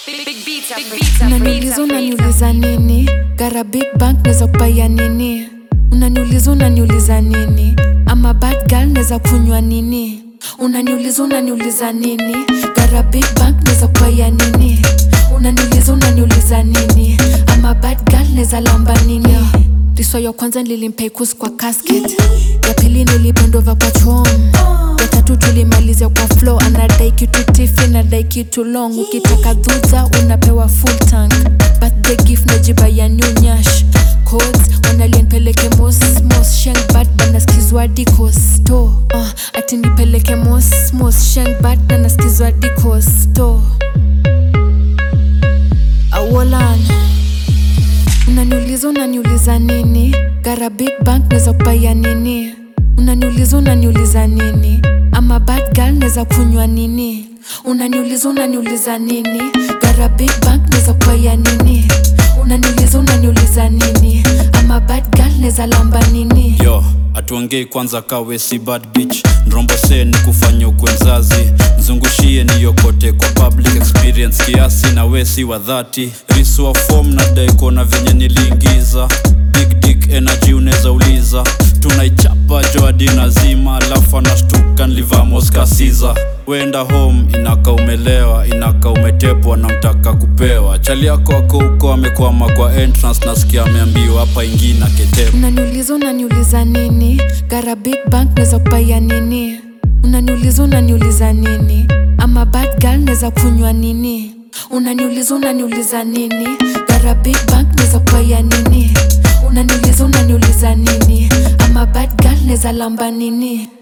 Big, big beats, big beats, unaniuliza unaniuliza nini gara big bank neza kupaya nini unaniuliza unaniuliza nini ama bad girl neza kunywa nini unaniuliza unaniuliza nini gara big bank neza kupaya nini unaniuliza unaniuliza nini ama bad girl neza lamba nini riswa ya kwanza nilimpeikus kwa casket ya pili nilipendova kwa chom ya tatu tulimalizia kwa flow anadai kitu tifi nadai kitu long ukitaka dhudha unapewa full tank birthday gift najiba ya new nyash codes wanalienpeleke mos mos sheng bad banaskizwa dikosto uh, ati nipeleke mos mos sheng bad banaskizwa dikosto awolan unaniuliza unaniuliza nini gara big bank neza kupaya nini unaniuliza unaniuliza nini ama bad girl neza kunywa nini unaniuliza unaniuliza nini gara big bank neza kupaya nini unaniuliza unaniuliza nini ama bad girl neza lamba nini yo atuongei kwanza kawe si bad bitch nrombose ni kufanya ukwenzazi mzungushie niyokote kwa public experience kiasi na we si wa dhati riswa fom na daikona venye niliingiza big dick energy unaweza uliza tunaichapa joadina zima alafu anashtuka nlivamoskasiza wenda home inaka umelewa inaka umetepwa na mtaka kupewa chali yako ako huko amekwama kwa entrance nasikia ameambiwa hapa ingina ketepa unaniuliza unaniuliza nini gara big bank neza kupaya nini unaniuliza unaniuliza nini ama bad girl neza kunywa nini unaniuliza unaniuliza nini gara big bank neza kupaya nini unaniuliza unaniuliza nini ama bad girl neza lamba nini